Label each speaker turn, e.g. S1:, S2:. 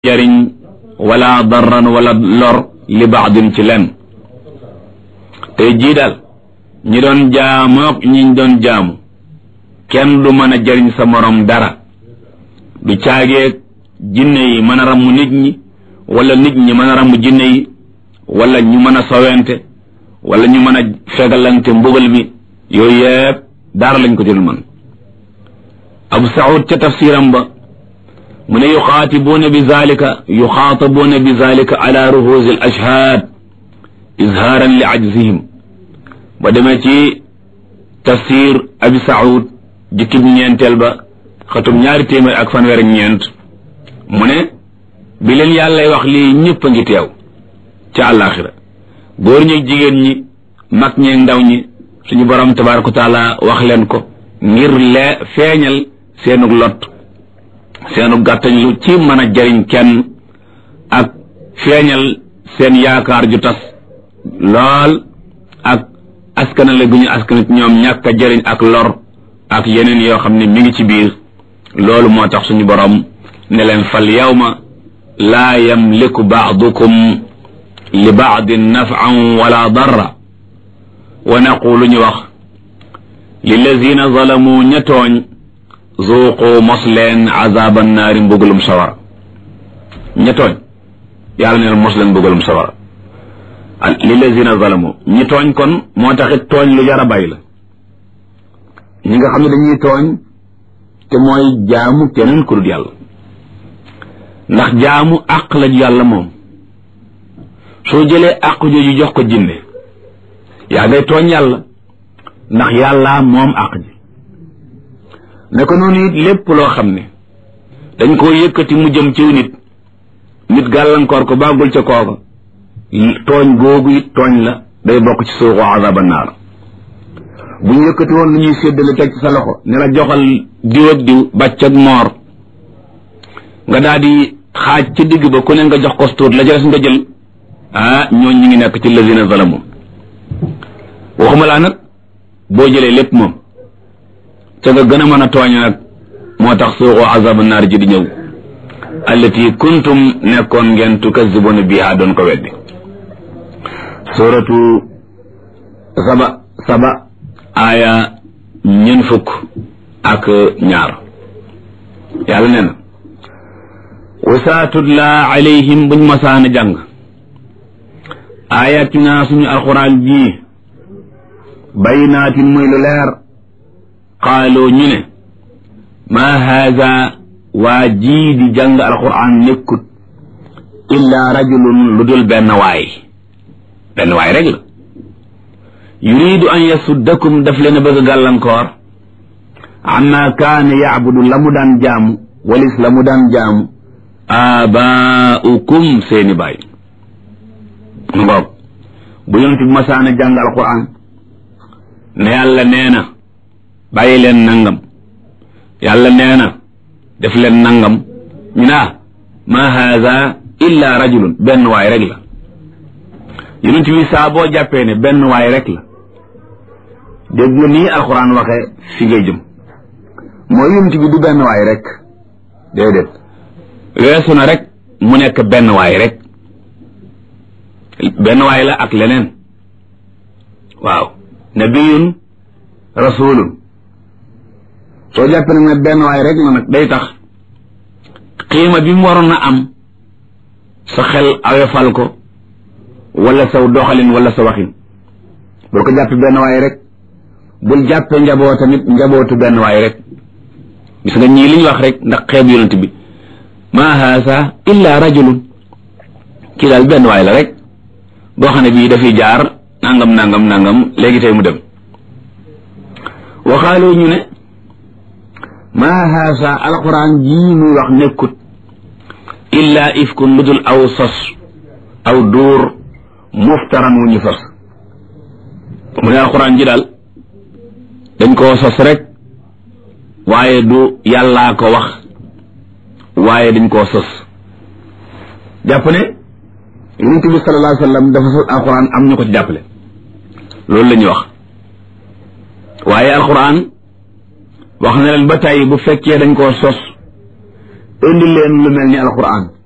S1: jariñ wala darran wala lor li baadin ci len tey jii daal ñi doon jaamook ñiñ doon jaamu kenn du mën a jariñ sa morom dara du caageeg jinne yi mën a ramm nit ñi wala nit ñi mën a ramm jinne yi wala ñu mën a sowente wala ñu mën a fegalante mbugal mi yooyu yëpp dara lañ ko jël man abu saud ca tafsiram ba mu ne yuxaatibuuna bi zalika yuxaatabuuna bi zalika ala ruhuusi al ashhaad izhaaran li ajzihim ba demee ci tafsir abi saud jukkib ñeenteel ba xatum ñaari téeméer ak fanweer ak ñeent mu ne bi leen yàllay wax lii ñëpp a ngi teew ca àllaaxira góor ñi jigéen ñi mag ñeeg ndaw ñi suñu borom tabaaraka wa taala wax leen ko ngir lee feeñal seenug lot seenu gàttañ lu ci mën a jariñ kenn ak feeñal seen yaakaar ju tas lool ak askanale gu ñu askanit ñoom ñàkk a jariñ ak lor ak yeneen yoo xam ne mi ngi ci biir loolu moo tax suñu borom ne leen fal yawma laa yamliku baadukum li baadin nafan wala darra wa naqulu ñu wax lillazina zalamu ña tooñ zuuqu mos leen azaban naari mbugalum sawara ña tooñ yàlla ne mos leen mbugalum sawara lillazina zalamu ñi tooñ kon moo taxit tooñ lu jar a bàyyi la ñi nga xam ne dañuy tooñ te mooy jaamu keneen ku dul yàlla ndax jaamu àq la yàlla moom soo jëlee àq jooju jox ko jinne yaa ngay tooñ yàlla ndax yàlla moom àq ji ne ko noonu it lépp loo xam ne dañ koo yëkkati mu jëm ciw nit nit gàllankoor ko bàggul ca kooka tooñ googu it tooñ la day bokk ci suuxu azaba naar bu ñu yëkkati woon lu ñuy séddale teg ci sa loxo ne la joxal diw ak diw bàcc ak moor nga daal di xaaj ci digg ba ku ne nga jox ko tuut la ca des nga jël ah ñooñ ñi ngi nekk ci lazina zalamu waxuma laa nag boo jëlee lépp moom ca nga gën a mën a tooñ nag moo tax suuxu azabu naar ji di ñëw allati kuntum nekkoon ngeen tukazibuna biha doon ko weddi suratu saba saba aaya ñeent fukk ak ñaar yàlla nee na wasaa tutla alayhim buñ masaana jàng ayatina suñu alxuraan ji baynaatin muy lu leer qaaloo ñu ne maa haada waa jii di jàng alquran nekkut illaa rajulun lu dul benn waay benn waay rek la yuridu an yasuddakum daf leen a bëgg a gàllankoor amma kaana yacbudu la mu daan jaamu walis la mu daan jaamu aabaaukum seeni baay mu ngoog bu yonent bi masaana jàng alquran ne yàlla nee na bàyyi leen nangam yàlla nee na def leen nangam ñu naa ma haada illa rajulun benn waay rek la yonent bi saa boo jàppee ne benn waay rek la dégg nga nii alxuraan waxee fi ngay jëm mooy yonent bi du benn waay rek déedéet weesu na rek mu nekk benn waay rek benn waay la ak leneen waaw nabiyun rasulun soo jàppee nag ne benn waay rek la nag day tax xiima bi mu waroon a am sa xel awefal ko wala saw doxalin wala sa waxin bul ko jàppee benn waay rek bul jàppee njaboo tamit njabootu benn waay rek gis nga ñii li ñu wax rek ndax xeeb yonent bi ma haasa illa rajulun kii daal benn waay la rek boo xam ne bii dafay jaar nangam nangam nangam léegi tey mu dem waxaaloo ñu ne maa haasa alquran jii muy wax nekkut illa ifkun lu dul aw sos aw dóor muftaran wu ñu sos mu ne alquran ji daal dañ koo sos rek waaye du yàllaa ko wax waaye dañ koo sos jàpp ne yonent bi sallallahu alayhi wa sallam dafa sos alquran am ñu ko ci jàppale loolu la ñuy wax waaye alquran wax na leen ba tey bu fekkee dañ koo sos indi leen lu mel ni alquran